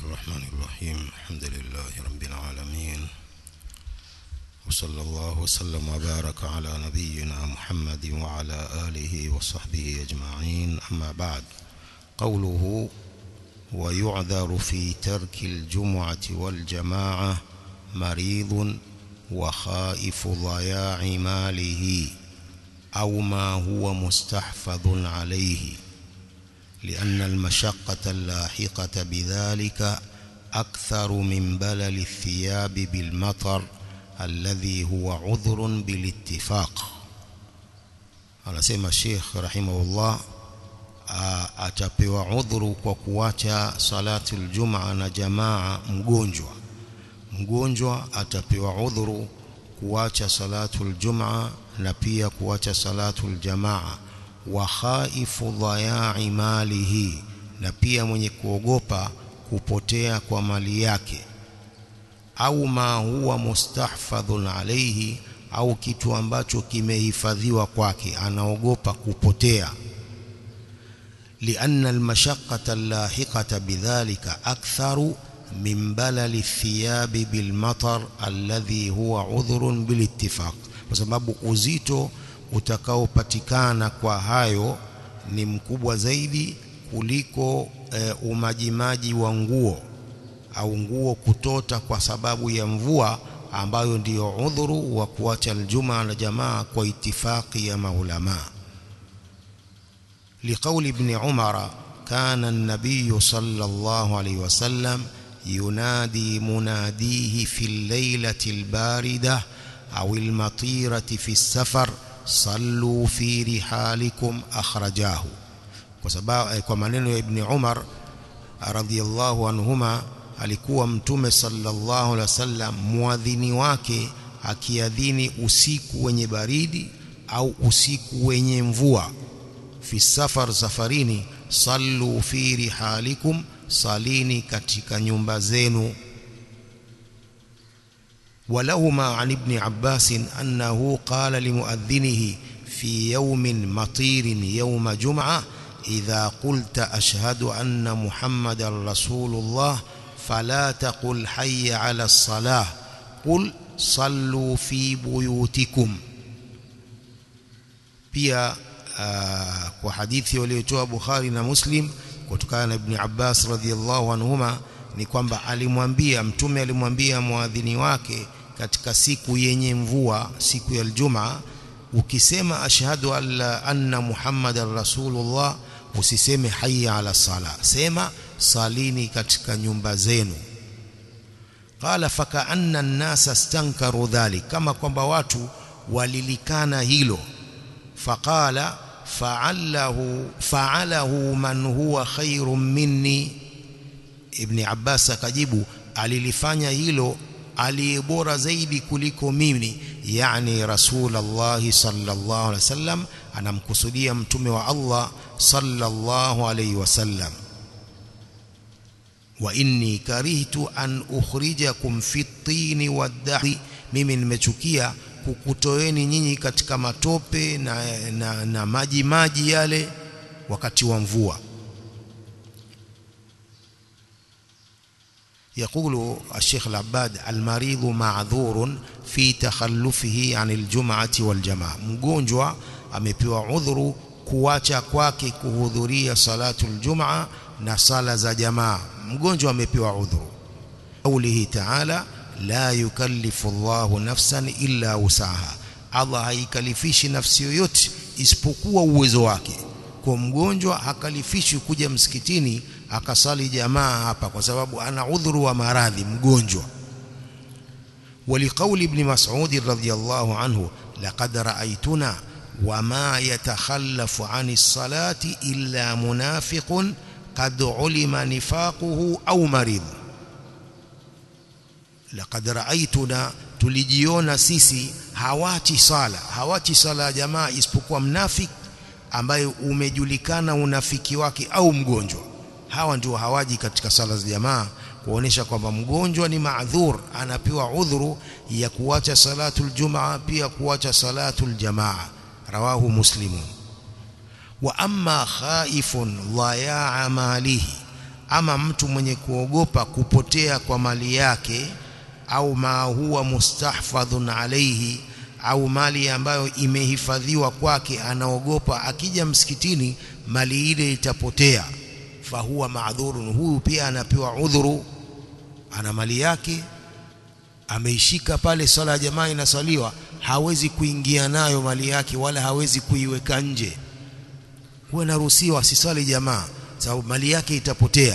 الرحمن الرحيم الحمد لله رب العالمين وصلى الله وسلم وبارك على نبينا محمد وعلى آله وصحبه أجمعين أما بعد قوله ويعذر في ترك الجمعة والجماعة مريض وخائف ضياع ماله أو ما هو مستحفظ عليه لأن المشقة اللاحقة بذلك أكثر من بلل الثياب بالمطر الذي هو عذر بالاتفاق anasema Sheikh rahimahullah atapewa udhuru kwa kuacha salatu aljumaa na jamaa mgonjwa mgonjwa atapewa udhuru kuacha salatu aljumaa na pia kuacha salatu aljamaa wa khaifu dhaya'i malihi na pia mwenye kuogopa kupotea kwa mali yake au ma huwa mustahfadhun alayhi au kitu ambacho kimehifadhiwa kwake anaogopa kupotea لأن المشقة اللاحقة بذلك أكثر من بلل الثياب بالمطر الذي هو عذر بالاتفاق وسبب uzito utakaopatikana kwa hayo ni mkubwa zaidi kuliko e, umajimaji wa nguo au nguo kutota kwa sababu ya mvua ambayo ndiyo udhuru wa kuacha aljuma na jamaa kwa itifaki ya maulama لقول ابن عمر كان النبي صلى الله عليه وسلم ينادي مناديه في الليلة الباردة أو المطيرة في السفر صلوا في رحالكم أخرجاه وسبب kwa maneno ya Ibn Umar radhiyallahu anhuma alikuwa mtume sallallahu alaihi wasallam muadhini wake akiadhini usiku wenye baridi au usiku wenye mvua fi safar safarini sallu fi rihalikum salini katika nyumba zenu ولهما عن ابن عباس أنه قال لمؤذنه في يوم مطير يوم جمعة إذا قلت أشهد أن محمد رسول الله فلا تقل حي على الصلاة قل صلوا في بيوتكم pia uh, kwa hadithi waliotoa Bukhari na Muslim kutokana na Ibn Abbas radhiallahu anhuma ni kwamba alimwambia mtume alimwambia muadhini wake katika siku yenye mvua siku ya Ijumaa ukisema ashhadu alla anna muhammadar rasulullah usiseme hayya ala sala sema salini katika nyumba zenu qala fakaanna an-nasa stankaru dhalik kama kwamba watu walilikana hilo faqala fa'alahu fa'alahu man huwa khairun minni ibn Abbas akajibu alilifanya hilo aliyebora zaidi kuliko mimi yani rasulullah sallallahu alaihi wasallam anamkusudia mtume wa Allah sallallahu alaihi wasallam wa inni karihtu an ukhrijakum fi at-tin wad-dahi mimi nimechukia kukutoeni nyinyi katika matope na, na, na maji maji yale wakati wa mvua يقول الشيخ العباد المريض معذور في تخلفه عن الجمعة والجماعة mgonjwa amepewa udhuru kuacha kwake kuhudhuria salatu aljumaa na sala za jamaa mgonjwa amepewa udhuru قوله تعالى la yukallifu Allahu nafsan illa usaha Allah haikalifishi nafsi yoyote isipokuwa uwezo wake kwa mgonjwa hakalifishi kuja msikitini akasali jamaa hapa kwa sababu ana udhuru wa maradhi mgonjwa ولقول ابن مسعود رضي الله عنه لقد رأيتنا وما يتخلف عن الصلاة إلا منافق قد علم نفاقه أو مريض laqad raaituna tulijiona sisi hawachi sala hawachi sala ya jamaa isipokuwa mnafik ambaye umejulikana unafiki wake au mgonjwa hawa ndio hawaji katika sala za jamaa kuonesha kwamba mgonjwa ni maadhur anapewa udhuru ya kuacha salatul jumaa pia kuacha salatul jamaa rawahu muslimun wa amma khaifun dhayaa malihi ama mtu mwenye kuogopa kupotea kwa mali yake au ma huwa mustahfadhun alayhi au mali ambayo imehifadhiwa kwake anaogopa akija msikitini mali ile itapotea fahuwa maadhurun huyu pia anapewa udhuru ana mali yake ameishika pale swala ya jamaa inaswaliwa hawezi kuingia nayo mali yake wala hawezi kuiweka nje huwa naruhusiwa asiswali jamaa sababu mali yake itapotea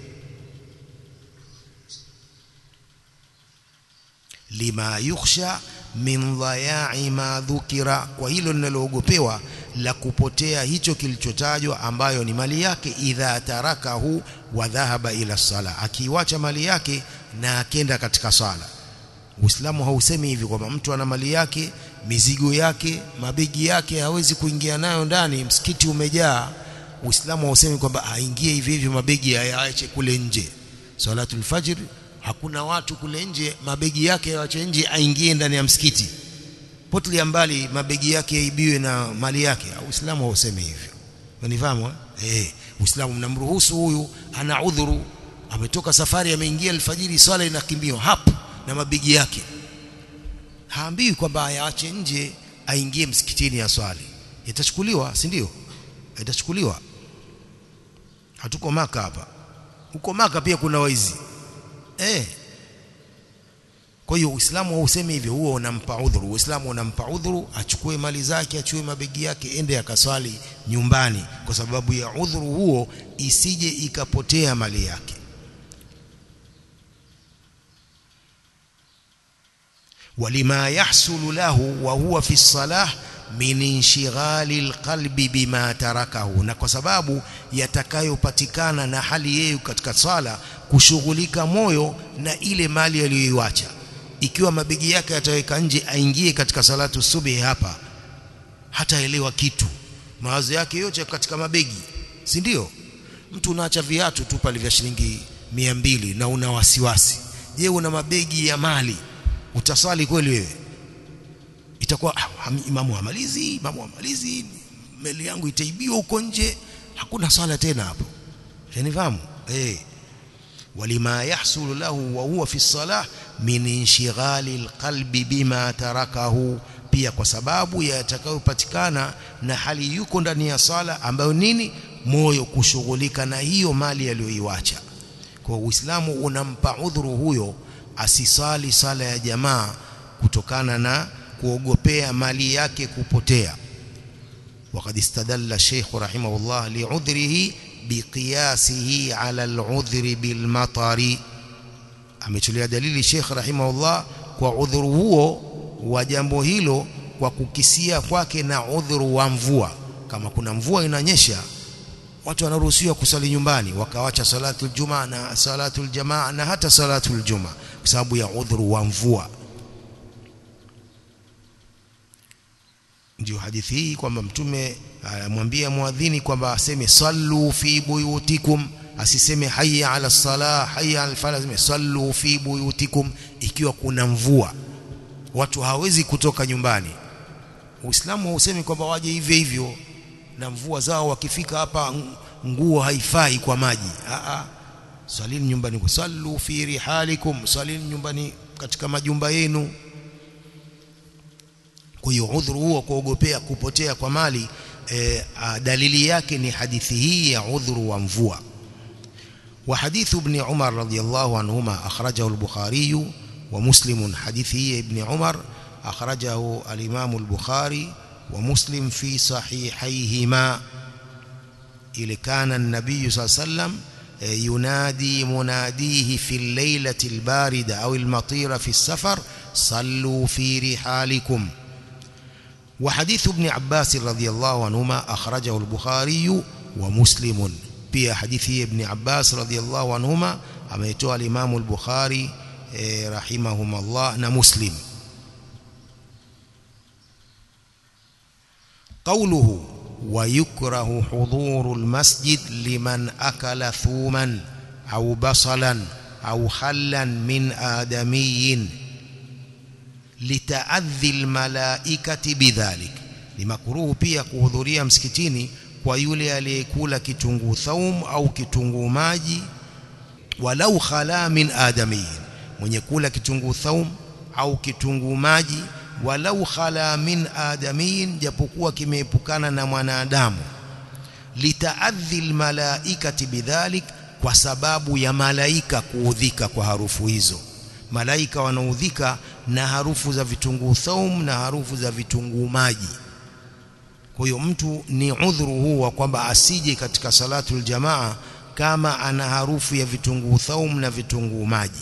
lima yukhsha min dhaya'i ma dhukira kwa hilo linaloogopewa la kupotea hicho kilichotajwa ambayo ni mali yake idha tarakahu wa dhahaba ila sala akiwacha mali yake na akenda katika sala Uislamu hausemi hivi kwamba mtu ana mali yake mizigo yake mabegi yake hawezi kuingia nayo ndani msikiti umejaa Uislamu hausemi kwamba aingie hivi hivi mabegi ayaache kule nje salatul fajr hakuna watu kule nje mabegi yake yaache nje aingie ndani ya msikiti potilia mbali mabegi yake yaibiwe na mali yake Uislamu hausemi hivyo unifahamu eh Uislamu mnamruhusu huyu ana udhuru ametoka safari ameingia alfajiri swala inakimbiwa hapo na mabegi yake haambiwi kwamba ayaache nje aingie msikitini ya swali itachukuliwa si ndio itachukuliwa hatuko maka hapa huko maka pia kuna waizi eh kwa hiyo Uislamu hausemi hivyo huo unampa udhuru Uislamu unampa udhuru achukue mali zake achukue mabegi yake ende akaswali nyumbani kwa sababu ya udhuru huo isije ikapotea mali yake ولما يحصل له وهو في الصلاه min inshighali alqalbi bima tarakahu na kwa sababu yatakayopatikana na hali yeye katika sala kushughulika moyo na ile mali aliyoiacha ikiwa mabegi yake yataweka nje aingie katika salatu subhi hapa hataelewa kitu mawazo yake yote katika mabegi si ndio mtu unaacha viatu tu pale vya shilingi mbili na una wasiwasi je una mabegi ya mali utasali kweli wewe itakuwa ah, imamu amalizi imamu amalizi meli yangu itaibiwa huko nje hakuna swala tena hapo shanifahamu eh walima yahsulu lahu wa huwa fi salah min inshighali alqalbi bima tarakahu pia kwa sababu yatakayopatikana na hali yuko ndani ya sala ambayo nini moyo kushughulika na hiyo mali aliyoiacha kwa Uislamu unampa udhuru huyo asisali sala ya jamaa kutokana na kuogopea mali yake kupotea وقد استدل الشيخ رحمه الله لعذره بقياسه على العذر بالمطر amechulia dalili Sheikh rahimahullah kwa udhuru huo wa jambo hilo kwa kukisia kwake na udhuru wa mvua kama kuna mvua inanyesha watu wanaruhusiwa kusali nyumbani wakawacha salatul juma na salatul jamaa na hata salatul juma kwa sababu ya udhuru wa mvua ndio hadithi hii kwamba mtume amwambia muadhini kwamba aseme sallu fi buyutikum asiseme hayya ala salah hayya ala falah aseme sallu fi buyutikum ikiwa kuna mvua watu hawezi kutoka nyumbani Uislamu hausemi kwamba waje hivyo hivyo na mvua zao wakifika hapa nguo haifai kwa maji a a salini nyumbani sallu fi rihalikum salini nyumbani katika majumba yenu kwa hiyo udhuru huo kuogopea kupotea kwa mali e, a, dalili yake ni hadithi hii ya udhuru wa mvua wa hadithu ibn Umar radiyallahu anhuma akhrajahu al-Bukhari wa Muslim hadithi hii ibn Umar akhrajahu al-Imam al-Bukhari wa Muslim fi sahihayhima ile kana an-nabiy sallallahu alayhi wasallam ينادي مناديه في الليلة الباردة أو المطيرة في السفر صلوا في رحالكم وحديث ابن عباس رضي الله عنهما أخرجه البخاري ومسلم pia hadithi ya ibn Abbas radhiyallahu anhuma ameitoa al-Imam al-Bukhari eh, rahimahumullah na Muslim قوله ويكره حضور المسجد لمن أكل ثوما أو بصلا أو خلا من آدمي لتأذي الملائكة بذلك لمكروه pia kuhudhuria msikitini kwa yule aliyekula kitunguu thaum au kitunguu maji walau khala min adamiyin mwenye kula kitunguu thaum au kitunguu maji walau khala min adamiyin japokuwa kimeepukana na mwanadamu litaadhi almalaikati bidhalik kwa sababu ya malaika kuudhika kwa harufu hizo malaika wanaudhika na harufu za vitunguu thaum na harufu za vitunguu maji kwa hiyo mtu ni udhuru huu wa kwamba asije katika salatul jamaa kama ana harufu ya vitunguu thaum na vitunguu maji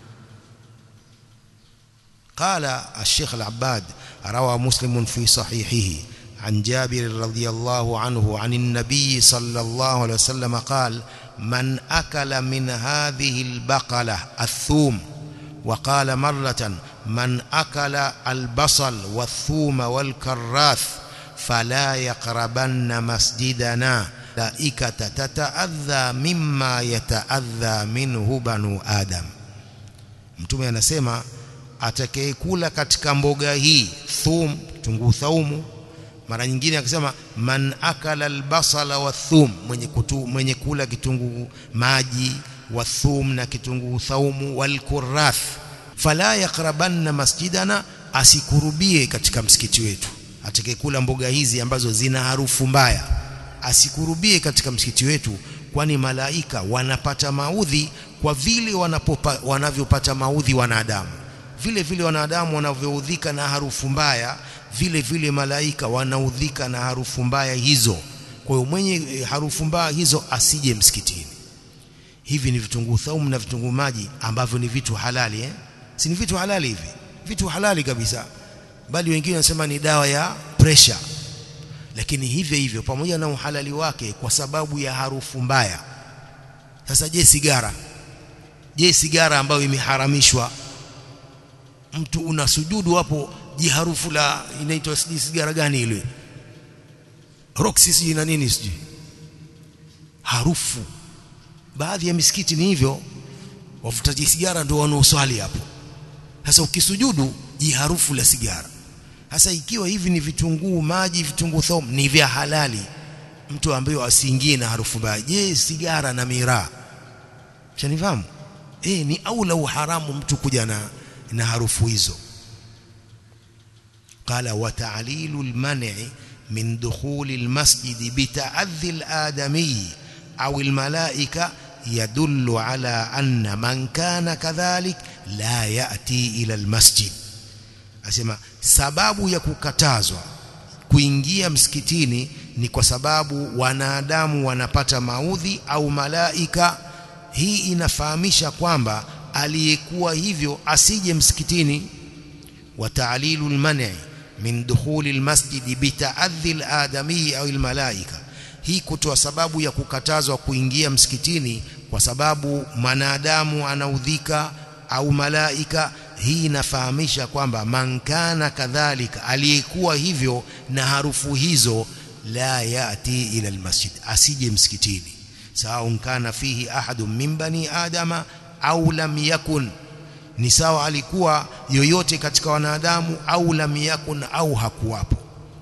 قال الشيخ العباد روى مسلم في صحيحه عن جابر رضي الله عنه عن النبي صلى الله عليه وسلم قال من أكل من هذه البقلة الثوم وقال مرة من أكل البصل والثوم والكراث فلا يقربن مسجدنا ملائكة تتأذى مما يتأذى منه بنو آدم mtume anasema atakayekula katika mboga hii thum tunguu thaumu mara nyingine akisema man akala albasala wathum mwenye kutu, mwenye kula kitunguu maji wathum na kitunguu thaumu walkurath fala yaqrabanna masjidana asikurubie katika msikiti wetu atakayekula mboga hizi ambazo zina harufu mbaya asikurubie katika msikiti wetu kwani malaika wanapata maudhi kwa vile wanapopa, wanavyopata maudhi wanadamu vile vile wanadamu wanavyoudhika na harufu mbaya vile vile malaika wanaudhika na harufu mbaya hizo kwa hiyo mwenye harufu mbaya hizo asije msikitini hivi ni vitunguu thaumu na vitunguu maji ambavyo ni vitu halali eh? si ni vitu halali hivi vitu halali kabisa bali wengine wanasema ni dawa ya pressure lakini hivyo hivyo pamoja na uhalali wake kwa sababu ya harufu mbaya sasa je sigara je sigara ambayo imeharamishwa mtu unasujudu hapo je harufu la inaitwa sijui sigara gani ile roxy sijui na nini sijui harufu baadhi ya misikiti ni hivyo wavutaji sigara ndio wanaoswali hapo sasa ukisujudu ji harufu la sigara sasa ikiwa hivi ni vitunguu maji vitunguu thom ni vya halali mtu ambaye asiingie na harufu mbaya je sigara na miraa shanifahamu eh ni aula uharamu mtu kuja na na harufu hizo قال وتعليل المنع من دخول المسجد بتأذي الآدمي أو الملائكة يدل على أن من كان كذلك لا يأتي إلى المسجد asema sababu ya kukatazwa kuingia msikitini ni kwa sababu wanadamu wanapata maudhi au malaika hii inafahamisha kwamba aliyekuwa hivyo asije msikitini wa ta'lilu al-man'i min dukhuli al-masjid bita'adhi al-adami au al-malaika hii kutoa sababu ya kukatazwa kuingia msikitini kwa sababu mwanadamu anaudhika au malaika hii inafahamisha kwamba mankana kadhalika aliyekuwa hivyo na harufu hizo la yati ila almasjid asije msikitini sawa kana fihi ahadun min bani adama au lam yakun ni sawa alikuwa yoyote katika wanadamu au lam yakun au hakuwapo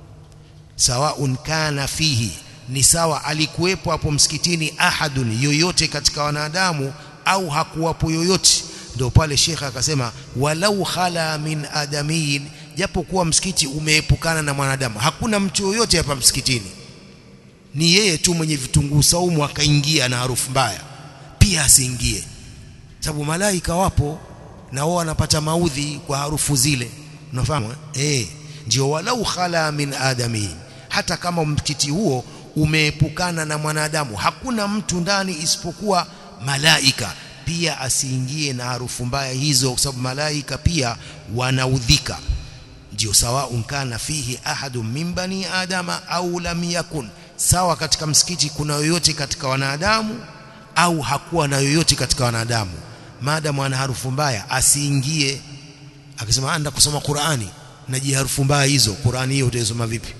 sawa kana fihi ni sawa alikuwepo hapo msikitini ahadun yoyote katika wanadamu au hakuwapo yoyote ndio pale shekha akasema walau khala min adamiyin japo kuwa msikiti umeepukana na mwanadamu hakuna mtu yoyote hapa msikitini ni yeye tu mwenye vitunguu saumu akaingia na harufu mbaya pia asiingie sababu malaika wapo na wao wanapata maudhi kwa harufu zile unafahamu eh ndio walau khala min adamiyin hata kama msikiti huo umeepukana na mwanadamu hakuna mtu ndani isipokuwa malaika pia asiingie na harufu mbaya hizo kwa sababu malaika pia wanaudhika ndio sawa unkana fihi ahadun min bani adama au lam yakun sawa katika msikiti kuna yoyote katika wanadamu au hakuwa na yoyote katika wanadamu maadamu ana harufu mbaya asiingie akisema anda kusoma Qur'ani na harufu mbaya hizo Qur'ani hiyo utaisoma vipi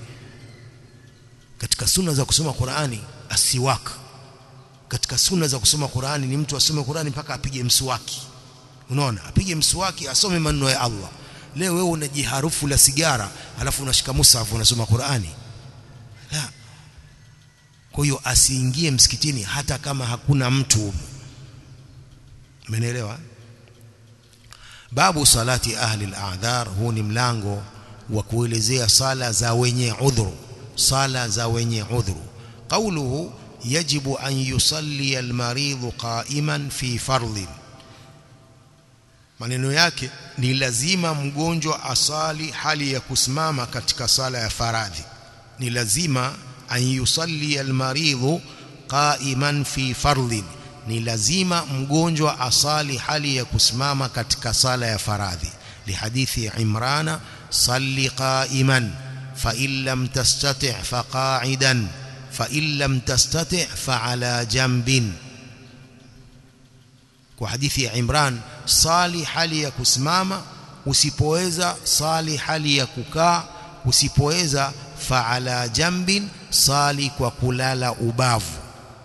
katika sunna za kusoma Qur'ani asiwaka katika sunna za kusoma Qur'ani ni mtu asome Qur'ani mpaka apige mswaki unaona apige mswaki asome maneno ya Allah leo wewe unajiharufu la sigara alafu unashika musafu unasoma Qur'ani la kwa hiyo asiingie msikitini hata kama hakuna mtu Umeelewa? Babu salati ahli al-a'dhar, huu ni mlango wa kuelezea sala za wenye udhuru, sala za wenye udhuru. Qauluhu yajibu an yusalli al-maridhu qa'iman fi fardhin, maneno yake ni lazima mgonjwa asali hali ya kusimama katika sala ya faradhi. Ni lazima an yusalli al-maridhu qa'iman fi fardhin ni lazima mgonjwa asali hali ya kusimama katika sala ya faradhi lihadithi imrana salli qa'iman fa in lam tastati' fa qa'idan fa in lam tastati' fa ala jambin kwa hadithi ya Imran sali hali ya kusimama usipoweza sali hali ya kukaa usipoweza fa ala jambin sali kwa kulala ubavu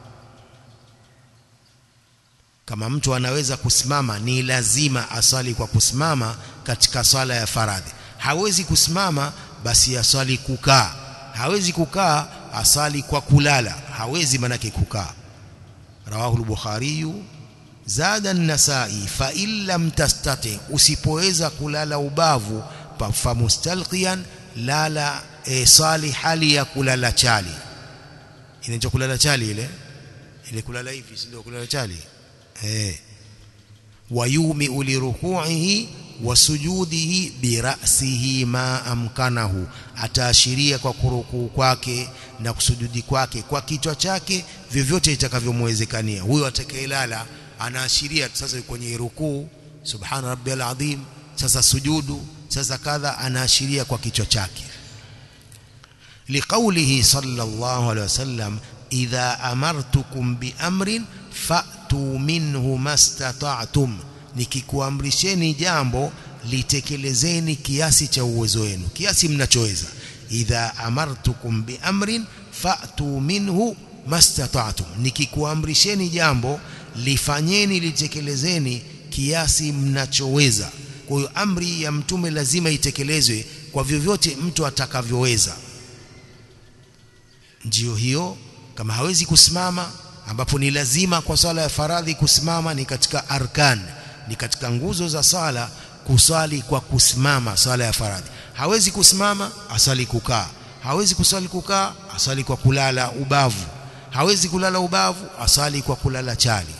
kama mtu anaweza kusimama ni lazima asali kwa kusimama katika sala ya faradhi hawezi kusimama basi asali kukaa hawezi kukaa asali kwa kulala hawezi manake kukaa rawahu al-bukhari zada an-nasai fa in lam tastati usipoweza kulala ubavu fa mustalqiyan lala e, sali hali ya kulala chali inaitwa kulala chali ile ile kulala hivi si ndio kulala chali eh wayumi liruku'ihi wa sujudihi birasihi ma amkanahu ataashiria kwa kurukuu kwake na kusujudi kwake kwa kichwa chake vyovyote itakavyomwezekania huyo atakayelala anaashiria sasa kwenye rukuu subhana rabbiyal azim sasa sujudu sasa kadha anaashiria kwa kichwa chake liqaulihi sallallahu alaihi wasallam idha amartukum biamrin fa'tu minhu mastata'tum nikikuamrisheni jambo litekelezeni kiasi cha uwezo wenu kiasi mnachoweza idha amartukum biamrin fa'tu minhu mastata'tum nikikuamrisheni jambo lifanyeni litekelezeni kiasi mnachoweza kwa hiyo amri ya mtume lazima itekelezwe kwa vyovyote mtu atakavyoweza ndio hiyo kama hawezi kusimama ambapo ni lazima kwa sala ya faradhi kusimama ni katika arkan ni katika nguzo za sala kusali kwa kusimama sala ya faradhi hawezi kusimama asali kukaa hawezi kusali kukaa asali kwa kulala ubavu hawezi kulala ubavu asali kwa kulala chali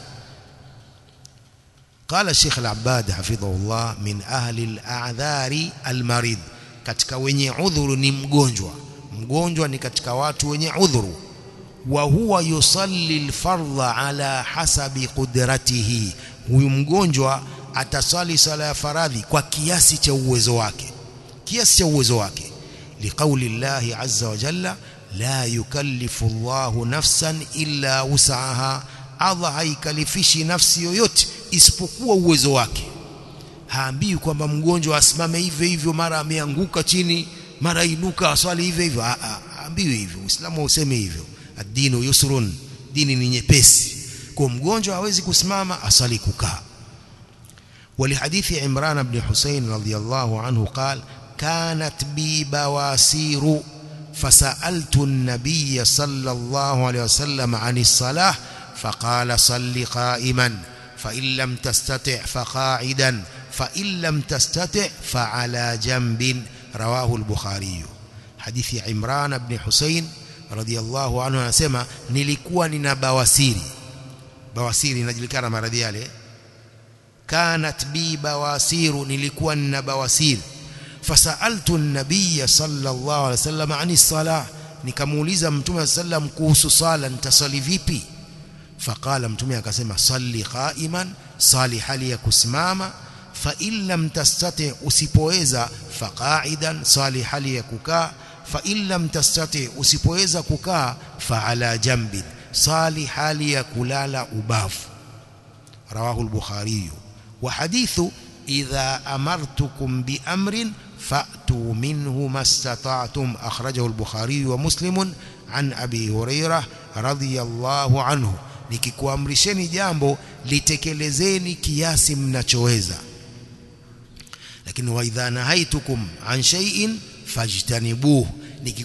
قال الشيخ العباد حفظه الله من أهل الأعذار المريض katika wenye udhuru ni mgonjwa mgonjwa ni katika watu wenye udhuru wa huwa yusalli alfardha ala hasabi qudratihi huyu mgonjwa atasali sala ya faradhi kwa kiasi cha uwezo wake kiasi cha uwezo wake liqauli llahi azza wa jalla la yukallifu Allahu nafsan illa wus'aha Allah haikalifishi nafsi yoyote isipokuwa uwezo wake haambii kwamba mgonjwa asimame hivyo hivyo mara ameanguka chini mara inuka aswali hivyo hivyo haambiwi hivyo Uislamu hausemi hivyo ad-dinu yusrun dini ni nyepesi kwa mgonjwa hawezi kusimama asali kukaa ولحديث عمران بن حسين رضي الله عنه قال كانت بي بواسير فسألت النبي صلى الله عليه وسلم عن الصلاة فقال صل قائما فإن لم تستطع فقاعدا فإن لم تستطع فعلى جنب رواه البخاري حديث عمران بن حسين رضي الله عنه anasema nilikuwa nina bawasiri bawasiri inajulikana maradhi yale kanat bi bawasiru nilikuwa nina bawasiri fasaltu an-nabiy sallallahu alaihi wasallam ani salah nikamuuliza mtume sallam kuhusu sala nitasali vipi faqala mtume akasema salli qa'iman sali hali ya kusimama fa in lam tastati usipoweza faqa'idan sali hali ya kukaa fa in lam tastati usipoweza kukaa fa ala jambin sali hali ya kulala ubavu rawahu al-bukhari wa hadithu idha amartukum bi amrin fa'tu minhu mastata'tum akhrajahu al-bukhari wa muslim an abi hurairah radiyallahu anhu nikikuamrisheni jambo litekelezeni kiasi mnachoweza lakini wa idha nahaitukum an shay'in fajtanibuhu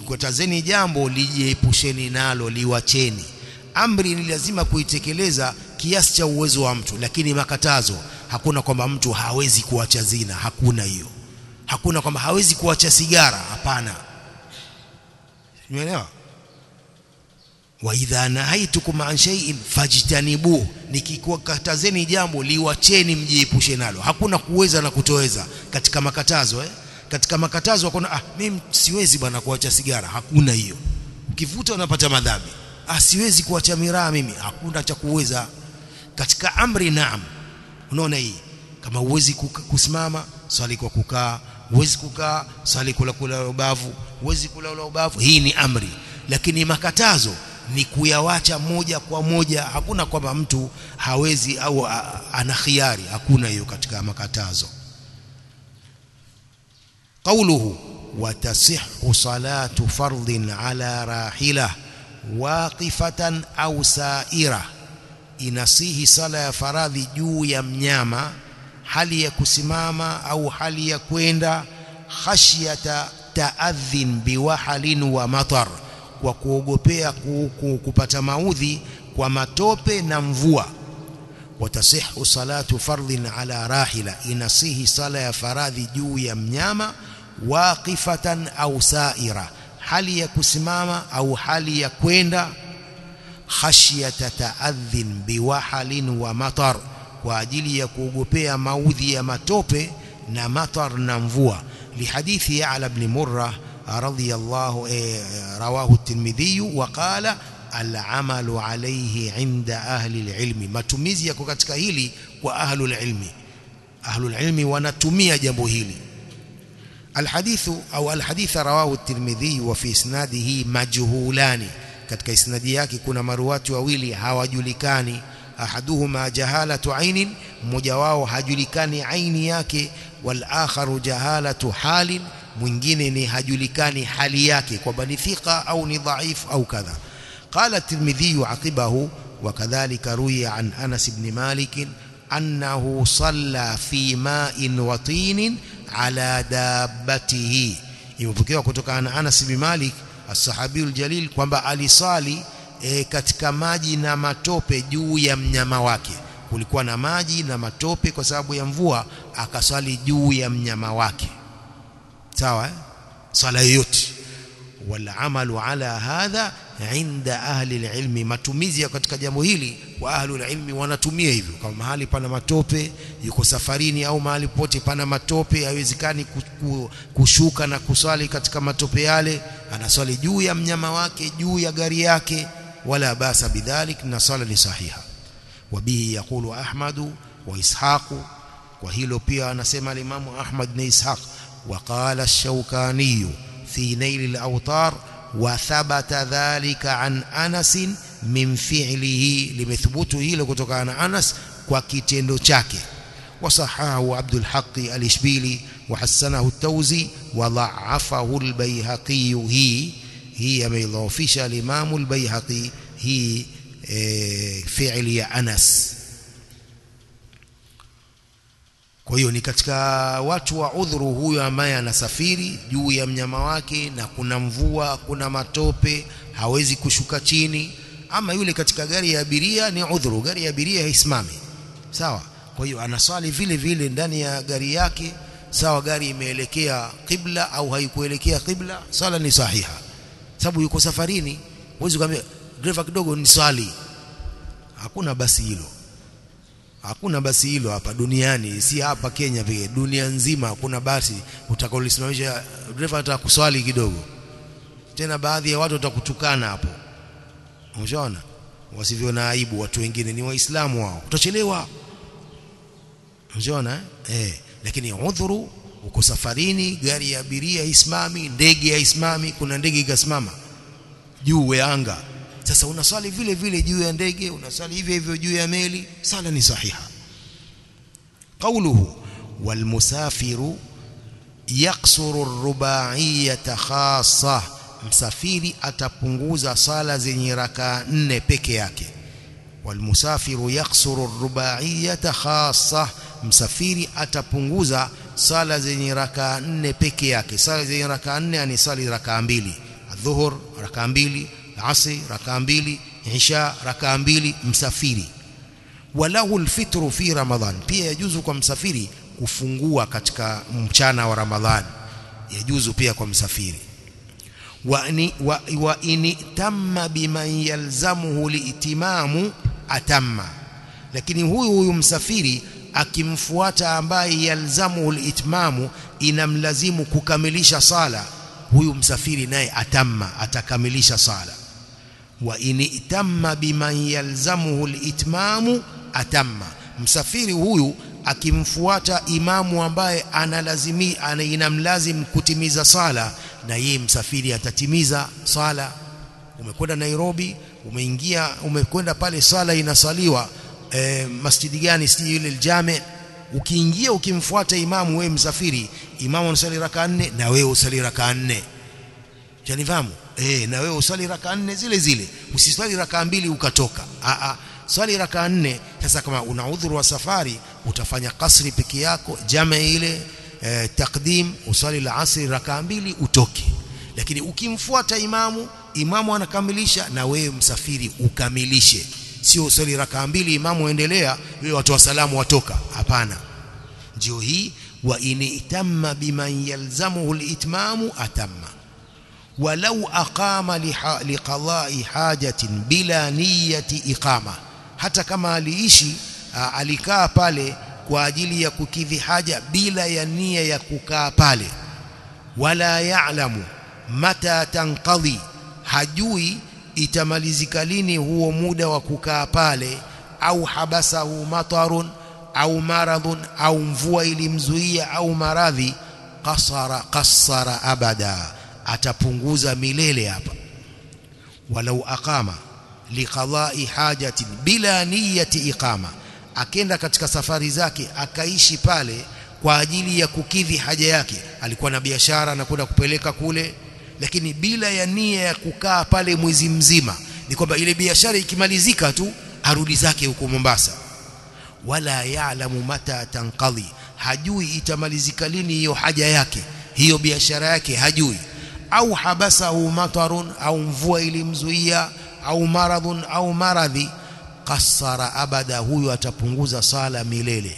nikikutazeni jambo lijiepusheni nalo liwacheni amri ni lazima kuitekeleza kiasi cha uwezo wa mtu lakini makatazo hakuna kwamba mtu hawezi kuacha zina hakuna hiyo hakuna kwamba hawezi kuacha sigara hapana umeelewa wa idha nahaitukum an shay'in fajtanibu nikikukatazeni jambo liwacheni mjiepushe nalo hakuna kuweza na kutoweza katika makatazo eh katika makatazo hakuna ah mimi siwezi bwana kuacha sigara hakuna hiyo ukivuta unapata madhambi ah siwezi kuacha miraa mimi hakuna cha kuweza katika amri naam unaona hii kama uwezi kusimama swali kwa kukaa uwezi kukaa swali kula kula ubavu uwezi kula ula ubavu hii ni amri lakini makatazo ni kuyawacha moja kwa moja hakuna kwamba mtu hawezi au ana khiari hakuna hiyo katika makatazo قوله وتصح صلاة فرض على راحلة واقفة أو سائرة inasihi sala ya faradhi juu ya mnyama hali ya kusimama au hali ya kwenda khashyata taadhin biwahalin wa matar kwa kuogopea kupata maudhi kwa matope na mvua watasihu salatu fardhin ala rahila inasihi sala ya faradhi juu ya mnyama waqifatan au saira hali ya kusimama au hali ya kwenda khashyata taadhin biwahalin wa matar kwa ajili ya kuogopea maudhi ya matope na matar na mvua lihadithi Ya'la ibn Murrah radiyallahu rawahu at-Tirmidhi wa qala al-amalu alayhi 'inda ahli al-ilmi matumizi yako katika hili kwa ahlul ilmi ahlul ilmi wanatumia jambo hili الحديث أو الحديث رواه الترمذي وفي إسناده مجهولان katika isnadi yake kuna maruwati wawili hawajulikani ahaduhuma jahalatu ainin mmoja wao hajulikani aini yake wal akharu jahalatu halin mwingine ni hajulikani hali yake kwamba ni thika au ni dhaifu au kadha qala at-tirmidhi aqibahu وكذلك روي عن أنس بن مالك أنه صلى في ماء وطين على دابته imepokewa kutoka na Anas bin Malik as-sahabiyul jalil kwamba alisali e, katika maji na matope juu ya mnyama wake kulikuwa na maji na matope kwa sababu ya mvua akaswali juu ya mnyama wake sawa eh? swala yoyote wal amalu ala hadha inda ahli alilmi matumizi ya katika jambo hili wa ahli alilmi wanatumia hivyo kama mahali pana matope yuko safarini au mahali pote pana matope haiwezekani kushuka na kuswali katika matope yale anaswali juu ya mnyama wake juu ya gari yake wala basa bidhalik na swala ni sahiha wabihi yaqulu ahmadu wa ishaqu kwa hilo pia anasema alimamu ahmad na ishaq وقال الشوكاني في نيل الأوطار وثبت ذلك عن أنس من فعله لمثبوته hilo kutokana na Anas kwa kitendo chake وصححه عبد الحق الإشبيلي وحسنه التوزي وضعفه البيهقي هي هي ميضافش الإمام البيهقي هي فعل يا أنس kwa hiyo ni katika watu wa udhuru huyo ambaye anasafiri juu ya mnyama wake na kuna mvua kuna matope hawezi kushuka chini ama yule katika gari ya abiria ni udhuru gari ya abiria haisimami sawa kwa hiyo anaswali vile vile ndani ya gari yake sawa gari imeelekea qibla au haikuelekea qibla swala ni sahiha sababu yuko safarini huwezi kumwambia driver kidogo ni swali hakuna basi hilo hakuna basi hilo hapa duniani si hapa Kenya pekee dunia nzima hakuna basi utakaolisimamisha driver atakuswali kidogo tena baadhi ya watu watakutukana hapo umeshaona wasivyo na aibu watu wengine ni waislamu wao utachelewa umeshaona eh lakini udhuru uko safarini gari ya abiria isimami ndege haisimami kuna ndege ikasimama juu ya anga sasa unaswali vile vile juu ya ndege unaswali hivyo hivyo juu ya meli sala ni sahiha qawluhu walmusafiru yaksuru ar-ruba'iyyata khassa msafiri atapunguza sala zenye rakaa nne peke yake walmusafiru yaksuru ar-ruba'iyyata khassa msafiri atapunguza sala zenye rakaa nne peke yake sala zenye rakaa nne ni sali rakaa mbili adhuhur rakaa mbili asri rakaa mbili isha rakaa mbili msafiri walahu alfitru fi ramadhan pia yajuzu kwa msafiri kufungua katika mchana wa ramadhani yajuzu pia kwa msafiri wa, ni, wa, wa in tamma biman yalzamuhu liitimamu atamma lakini huyu huyu msafiri akimfuata ambaye yalzamuhu litmamu inamlazimu kukamilisha sala huyu msafiri naye atamma atakamilisha sala wa in itamma biman yalzamuhu litmamu atamma msafiri huyu akimfuata imamu ambaye analazimi ana inamlazim kutimiza sala na yeye msafiri atatimiza sala umekwenda Nairobi umeingia umekwenda pale sala inasaliwa e, masjidi gani sijui ile aljame ukiingia ukimfuata imamu wewe msafiri imamu anasali raka nne na wewe usali raka nne janifahamu eh na wewe usali raka nne zile zile usisali raka mbili ukatoka a a swali raka nne sasa kama una udhuru wa safari utafanya kasri peke yako jama ile e, takdim uswali la asri raka mbili utoke lakini ukimfuata imamu imamu anakamilisha na wewe msafiri ukamilishe sio uswali raka mbili imamu endelea wewe watu wa salamu watoka hapana ndio hii wa in itamma biman yalzamuhu alitmamu atamma walau aqama liqada'i hajatin bila niyyati iqama hata kama aliishi alikaa pale kwa ajili ya kukidhi haja bila ya nia ya kukaa pale wala ya'lamu mata tanqadhi hajui itamalizika lini huo muda wa kukaa pale au habasahu matarun au maradhun au mvua ilimzuia au maradhi qasara qassara abada atapunguza milele hapa walau aqama liqada'i hajatin bila niyati iqama akenda katika safari zake akaishi pale kwa ajili ya kukidhi haja yake alikuwa na biashara na kwenda kupeleka kule lakini bila ya nia ya kukaa pale mwezi mzima ni kwamba ile biashara ikimalizika tu arudi zake huko Mombasa wala ya'lamu mata tanqadhi hajui itamalizika lini hiyo haja yake hiyo biashara yake hajui au habasahu matarun au mvua ilimzuia au maradhun au maradhi qassara abada huyo atapunguza sala milele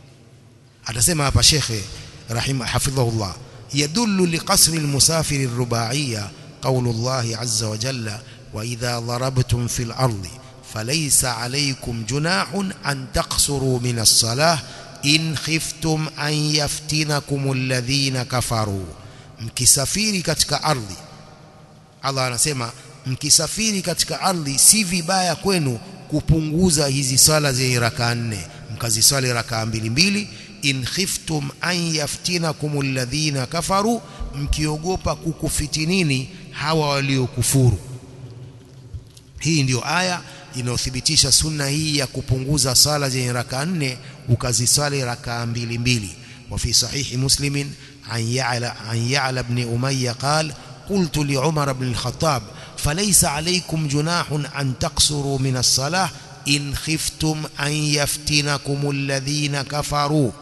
atasema hapa shekhe rahima hafidhahullah yadullu liqasri almusafir arruba'iyya qawlu Allah azza wa jalla wa idha darabtum fil ardi falaysa alaykum junahun an taqsuru min as-salah in khiftum an yaftinakum alladhina kafaru mkisafiri katika ardhi Allah anasema mkisafiri katika ardhi si vibaya kwenu kupunguza hizi swala zenye raka nne mkaziswali raka mbili mbili in khiftum an yaftinakum alladhina kafaru mkiogopa kukufitinini hawa waliokufuru hii ndiyo aya inayothibitisha sunna hii ya kupunguza sala zenye raka nne ukaziswali raka mbili mbili وفي صحيح مسلم عن يعلى عن يعلى بن أمية قال قلت لعمر بن الخطاب فليس عليكم جناح أن تقصروا من الصلاة إن خفتم أن يفتنكم الذين كفروا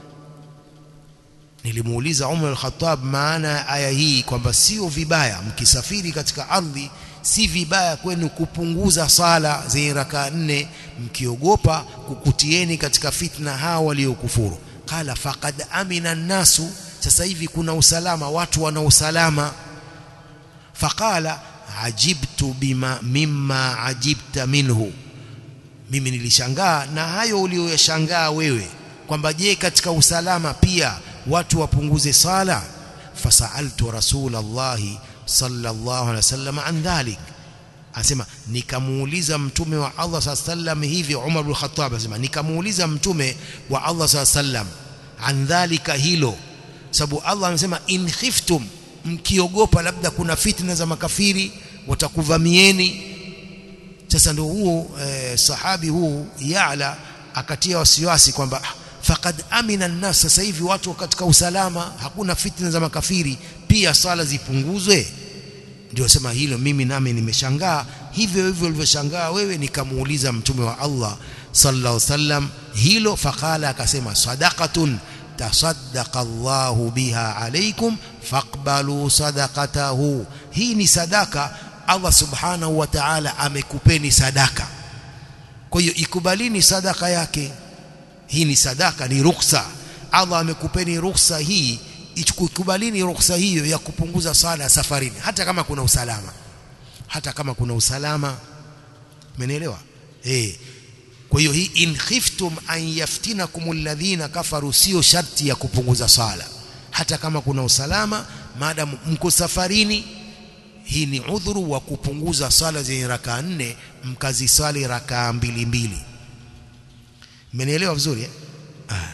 nilimuuliza Umar al-Khattab maana aya hii kwamba sio vibaya mkisafiri katika ardhi si vibaya kwenu kupunguza sala zenye raka nne mkiogopa kukutieni katika fitna hawa waliokufuru qala faqad amina nasu sasa hivi kuna usalama watu wana usalama faqala ajibtu bima mimma ajibta minhu mimi nilishangaa na hayo uliyoyashangaa wewe kwamba je katika usalama pia watu wapunguze sala fasaltu rasulallahi sallallahu alaihi wasallam an dhalik anasema nikamuuliza mtume wa Allah sallam hivi Umar bin Khattab anasema nikamuuliza mtume wa Allah sallam an dhalika hilo sababu Allah anasema in khiftum mkiogopa labda kuna fitna za makafiri watakuvamieni sasa ndio huo eh, sahabi huu Ya'la akatia wasiwasi kwamba faqad amina an-nas sasa hivi watu katika usalama hakuna fitna za makafiri pia sala zipunguzwe ndio sema hilo mimi nami nimeshangaa hivyo hivyo ulivyoshangaa wewe nikamuuliza mtume wa Allah sallallahu alaihi wasallam hilo faqala akasema sadaqatun tasaddaqa Allahu biha alaikum faqbalu sadaqatahu hii ni sadaka Allah subhanahu wa ta'ala amekupeni sadaka kwa hiyo ikubalini sadaka yake hii ni sadaka ni ruksa Allah amekupeni ruksa hii ikubalini ruksa hiyo ya kupunguza sala safarini hata kama kuna usalama hata kama kuna usalama umenielewa eh kwa hiyo hii in khiftum an yaftinakum alladhina kafaru sio sharti ya kupunguza sala hata kama kuna usalama maadamu mko safarini hii ni udhuru wa kupunguza sala zenye rakaa nne mkaziswali rakaa mbili mbili mmenielewa vizuri eh? ah.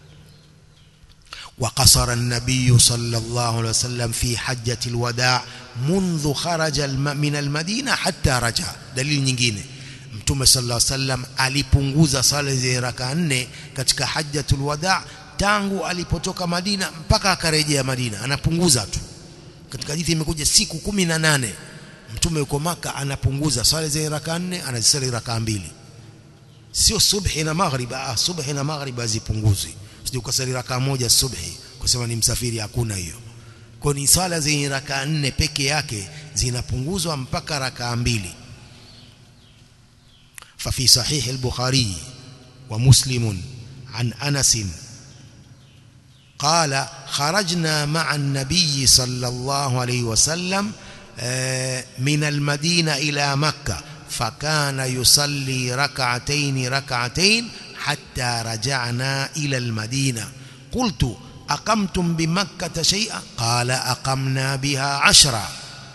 وقصر النبي صلى الله عليه وسلم في حجة الوداع منذ خرج من المدينة حتى رجع دليل nyingine Mtume sallallahu alaihi wasallam alipunguza sala za raka nne katika hajjatul wada tangu alipotoka Madina mpaka akarejea Madina anapunguza tu katika hadithi imekuja siku kumi na nane Mtume yuko maka anapunguza sala za raka nne anazisali raka mbili sio subhi na maghrib ah subhi na maghrib hazipunguzwi usije ukasali raka moja subhi kusema ni msafiri hakuna hiyo kwa ni swala zenye raka nne peke yake zinapunguzwa mpaka raka mbili ففي صحيح البخاري ومسلم عن أنس قال خرجنا مع النبي صلى الله عليه وسلم من المدينة إلى مكة فكان يصلي ركعتين ركعتين حتى رجعنا إلى المدينة قلت أقمتم بمكة شيئا قال أقمنا بها عشرا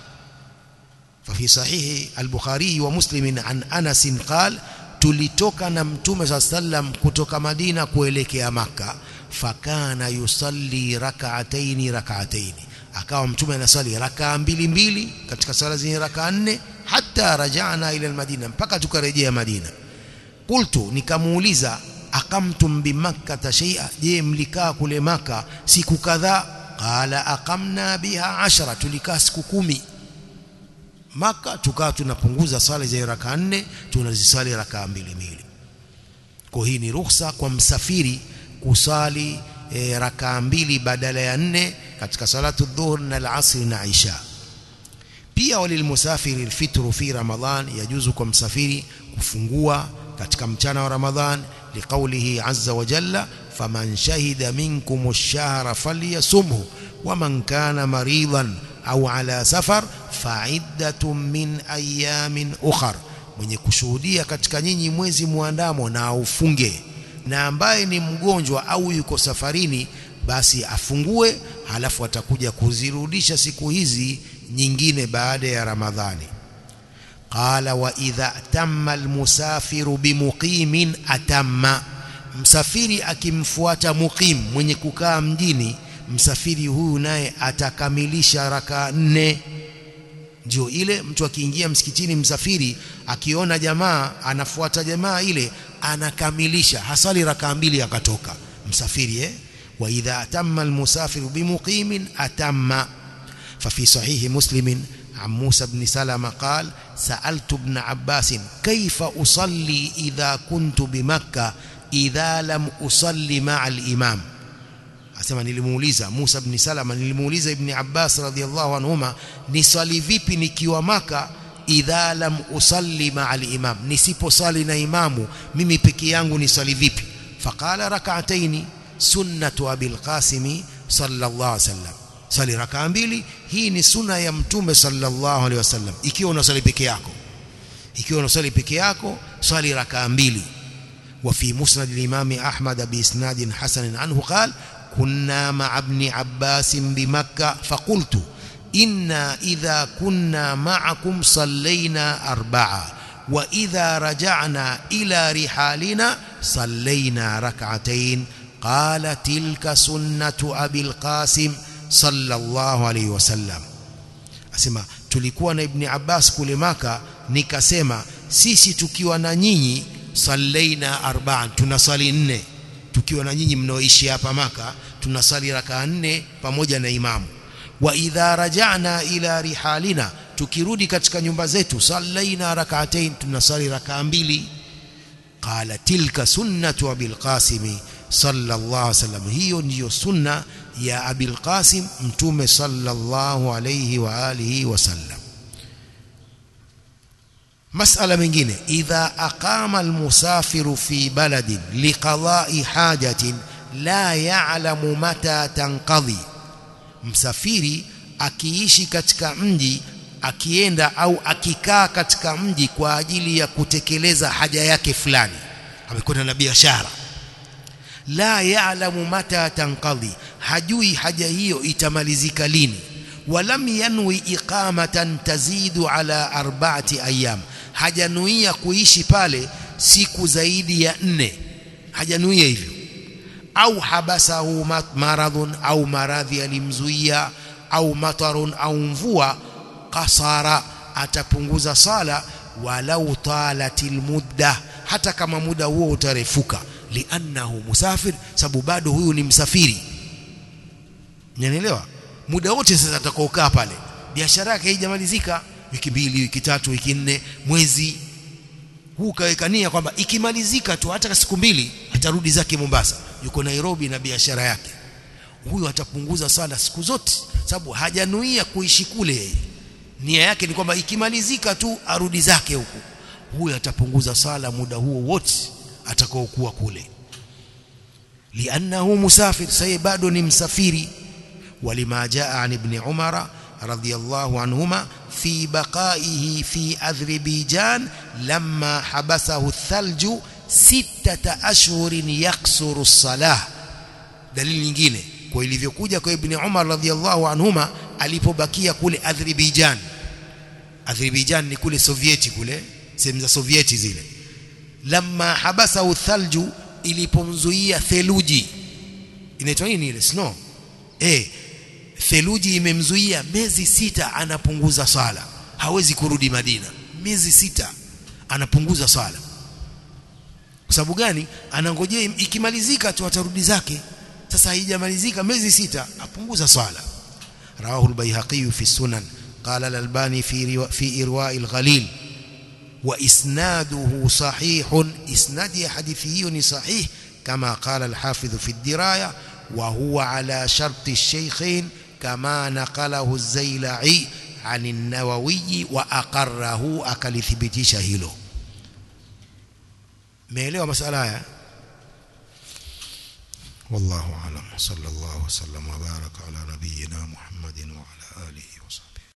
ففي صحيح البخاري ومسلم عن أنس قال tulitoka na mtume saa sallam kutoka Madina kuelekea Maka fakana yusalli rak'ataini rak'ataini akawa mtume anasali rakaa mbili mbili katika sala zenye rakaa nne hata rajana ila almadina mpaka tukarejea Madina qultu nikamuuliza akamtum bimakkata shay'a je mlikaa kule maka siku kadhaa qala aqamna biha ashara tulikaa siku kumi maka tukaa tunapunguza sala za raka nne tunazisali raka mbili mbili kwa hii ni ruhusa kwa msafiri kusali e, raka mbili badala ya nne katika salatu dhuhur na al-asr na isha pia walilmusafiri alfitru fi ramadhan yajuzu kwa msafiri kufungua katika mchana wa ramadhan liqaulihi azza wa jalla faman shahida minkum ash-shahra falyasumhu waman kana maridan au ala safar fa'iddatun min ayamin ukhar mwenye kushuhudia katika nyinyi mwezi muandamo na aufunge na ambaye ni mgonjwa au yuko safarini basi afungue halafu atakuja kuzirudisha siku hizi nyingine baada ya Ramadhani qala wa idha tamma almusafiru bimuqimin atamma msafiri akimfuata muqim mwenye kukaa mjini msafiri huyu naye atakamilisha raka nne ndio ile mtu akiingia msikitini msafiri akiona jamaa anafuata jamaa ile anakamilisha hasali raka mbili akatoka msafiri eh wa idha atamma almusafiru bimuqimin atamma ففي صحيح مسلم عن موسى بن سلمة قال سألت ابن عباس كيف أصلي إذا كنت بمكة إذا لم أصلي مع الإمام asema nilimuuliza Musa ibn Salama nilimuuliza Ibn Abbas radhiallahu anhuma niswali vipi nikiwa maka idha lam usalli ma'a al-imam nisiposali na imamu mimi peke yangu niswali vipi faqala rak'ataini sunnatu abil qasim sallallahu alaihi wasallam sali rakaa mbili hii ni sunna ya mtume sallallahu alaihi wasallam ikiwa unasali peke yako ikiwa unasali peke yako swali rakaa mbili وفي مسند الإمام أحمد بإسناد حسن عنه قال كنا مع ابن عباس بمكة فقلت إنا إذا كنا معكم صلينا أربعة وإذا رجعنا إلى رحالنا صلينا ركعتين قال تلك سنة أبي القاسم صلى الله عليه وسلم asema tulikuwa na ibni Abbas kule maka nikasema sisi tukiwa na nyinyi sallaina arba'an tunasali nne tukiwa na nyinyi mnaoishi hapa maka tunasali raka nne pamoja na imamu wa idha raja'na ila rihalina tukirudi katika nyumba zetu sallaina rak'atayn tunasali raka mbili qala tilka sunnatu abil qasim sallallahu alaihi wasallam hiyo ndiyo sunna ya abil qasim mtume sallallahu alayhi wa alihi wasallam masala mengine idha aqama almusafiru fi baladin liqada'i hajatin la ya'lamu mata tanqadhi msafiri akiishi katika mji akienda au akikaa katika mji kwa ajili ya kutekeleza haja yake fulani amekwenda na biashara la ya'lamu mata tanqadhi hajui haja hiyo itamalizika lini walam yanwi iqamatan tazidu ala arba'ati ayyam hajanuia kuishi pale siku zaidi ya nne hajanuia hivyo au habasahu maradhun au maradhi alimzuia au matarun au mvua kasara atapunguza sala walau talatil mudda hata kama muda huo utarefuka liannahu musafir sababu bado huyu ni msafiri unanielewa muda wote sasa atakaokaa pale biashara yake haijamalizika wiki mbili wiki tatu wiki nne mwezi huu kawekania kwamba ikimalizika tu hata siku mbili atarudi zake Mombasa yuko Nairobi na biashara yake huyu atapunguza sala siku zote sababu hajanuia kuishi kule yeye nia yake ni kwamba ikimalizika tu arudi zake huku huyu atapunguza sala muda huo wote atakaokuwa kule liannahu musafir saye bado ni msafiri walima jaa an ibn umara radiyallahu anhuma fi baqaihi fi adhribijan lamma habasahu athalju sittata ashhurin yaksuru salah dalili nyingine kwa ilivyokuja kwa ibn umar radiyallahu anhuma alipobakia kule Azerbaijan Azerbaijan ni kule Sovieti kule sehemu za Sovieti zile lamma habasa uthalju ilipomzuia theluji inaitwa nini ile snow eh theluji imemzuia miezi sita anapunguza sala hawezi kurudi Madina miezi sita anapunguza sala kwa sababu gani anangojea ikimalizika tu atarudi zake sasa haijamalizika miezi sita apunguza swala رواه البيهقي في السنن قال الألباني في رو... في إرواء الغليل وإسناده صحيح إسناد حديثه صحيح كما قال الحافظ في الدراية وهو على شرط الشيخين كما نقله الزيلعي عن النووي وأقره أكل ثبتيش هيلو ميلوا مسألة والله أعلم صلى الله وسلم وبارك على نبينا محمد وعلى آله وصحبه